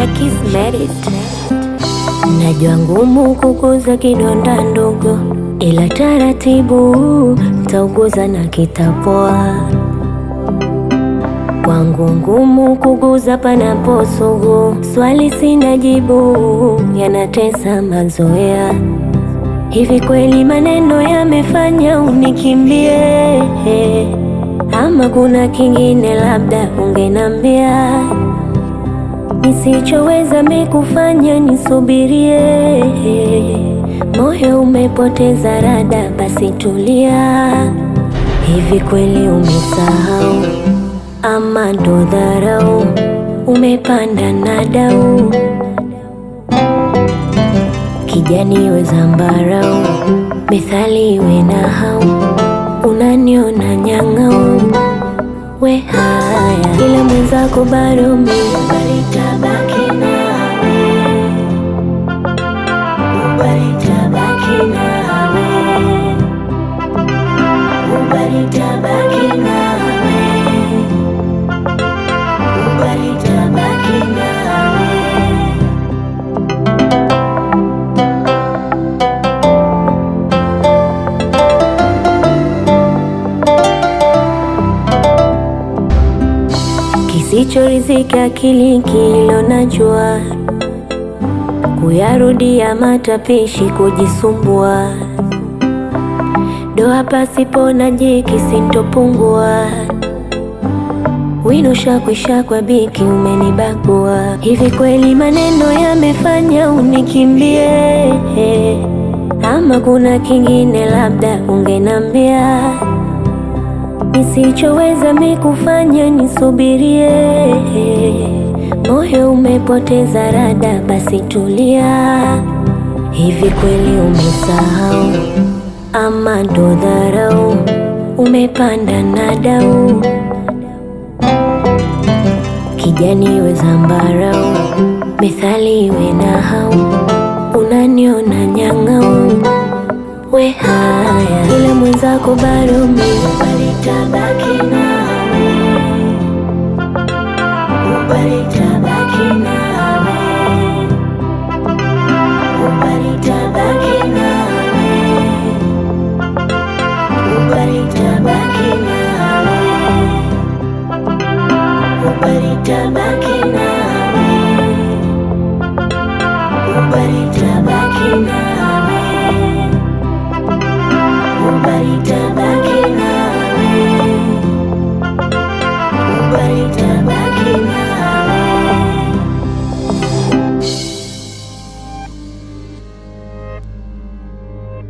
Kismerit. Najua ngumu kuguza kidonda ndogo, ila taratibu tauguza na kitapoa. Kwangu ngumu kuguza panapo sugu, swali sina jibu, yanatesa mazoea. Hivi kweli maneno yamefanya unikimbie, ama kuna kingine labda ungenambia nisichoweza mikufanya nisubirie. Moyo umepoteza rada, basi tulia. Hivi kweli umesahau ama ndo dharau? Umepanda na dau kijani we zambarau, methali we na hau, unaniona nyang'au we haya, ila mwenzako bado mi balitabaki nawe, balitabaki nawe, balitabaki nawe, balitabaki nawe. Kisichorizika akili kilo najua, kuyarudia matapishi kujisumbua, doa pasipo na jiki sintopungua, wino shakwisha kwa biki umenibagua. Hivi kweli maneno yamefanya unikimbie, ama kuna kingine labda ungenambia nisichoweza mikufanya nisubirie. Moyo umepoteza rada, basi tulia. Hivi kweli umesahau ama ndo dharau? Umepanda na dau kijani we zambarau, methali we na hau, unaniona nyang'au we haya, ila mwenzako bado mi balitabaki nawe, balitabaki nawe, balitabaki nawe, balitabaki nawe, balitabaki nawe, balitabaki